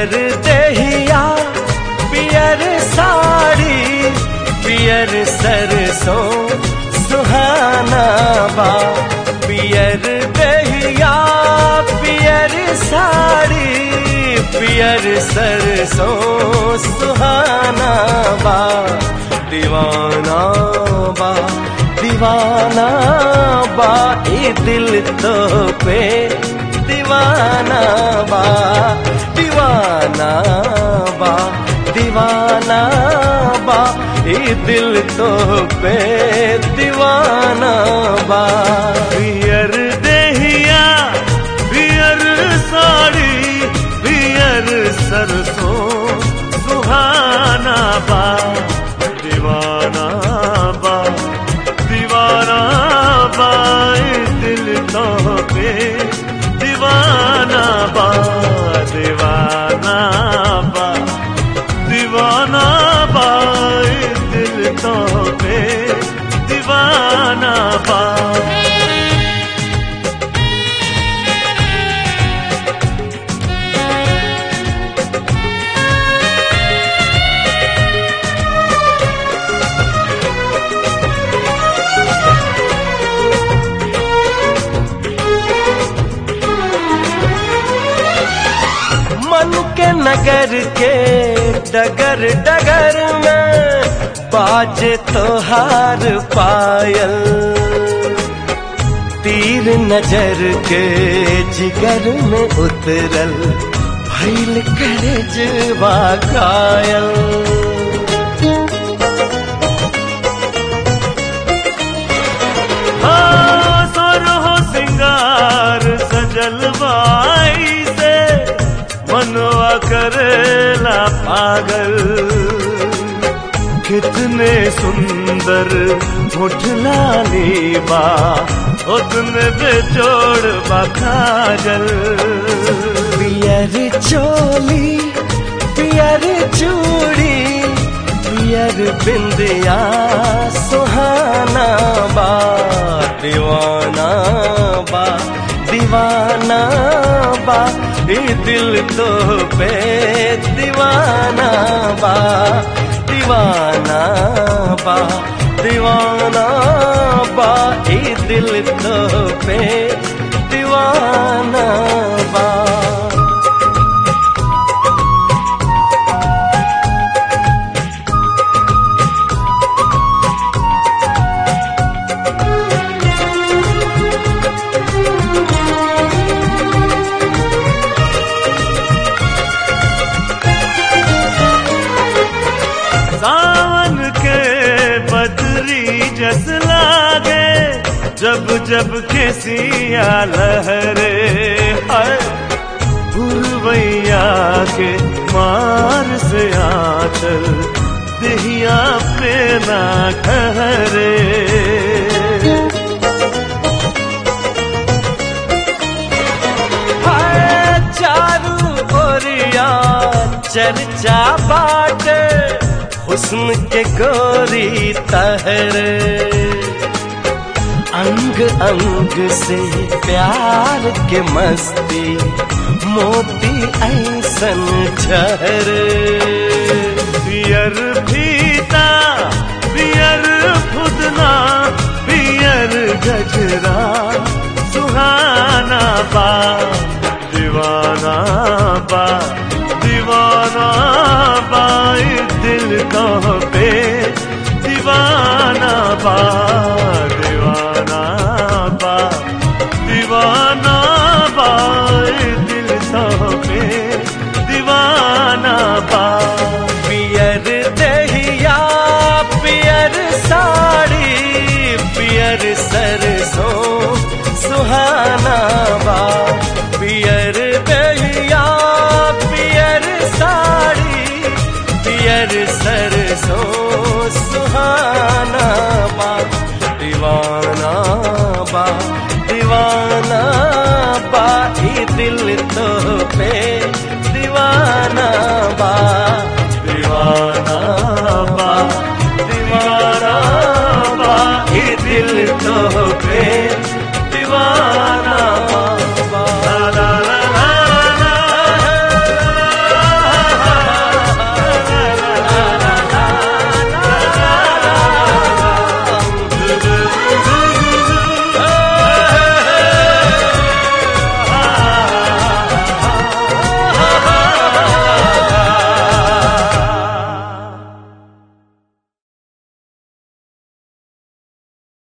पियर दहिया पियर साड़ी पियर सरसों सुहाना बा पियर दहिया पियर साड़ी पियर सरसों सुहाना बा दीवाना बा दीवाना बा ये दिल तो पे दीवाना बा दीवाना बा दीवाना बा ये दिल तो पे दीवाना बा पियर देहिया पियर साड़ी पियर सरसों सुहाना बा दीवाना बा दीवाना बा ए दिल तो पे दीवाना बा दीवाना बा दीवाना बा ए दिल तो पे दीवाना बा मन के नगर के डगर डगर में बाजे तोहार पायल तीर नजर के जिगर में उतरल भैल करे जवा कायल हो सिंगार सजल बाई से मनवा करेला पागल कितने सुंदर मुठलानी बा उतने बेजोड़ बखाजल पियर चोली पियर चूड़ी पियर बिंदिया सुहाना बा दीवाना बा दीवाना बा ये दिल तो पे दीवाना बा दीवाना बा दीवाना बा ये दिल तो पे दीवाना बा सावन के बदरी जस लागे जब जब केसिया लहरे हाय पुरवैया के मार से आचल दहिया पे ना ठहरे हाय चारू ओरिया चर्चा बाटे हुस्न के गोरी तहरे अंग अंग से प्यार के मस्ती मोती ऐसन झरे पियर फीता पियर फुदना पियर गजरा सुहाना बा दीवाना बा दीवाना बा ये दिल का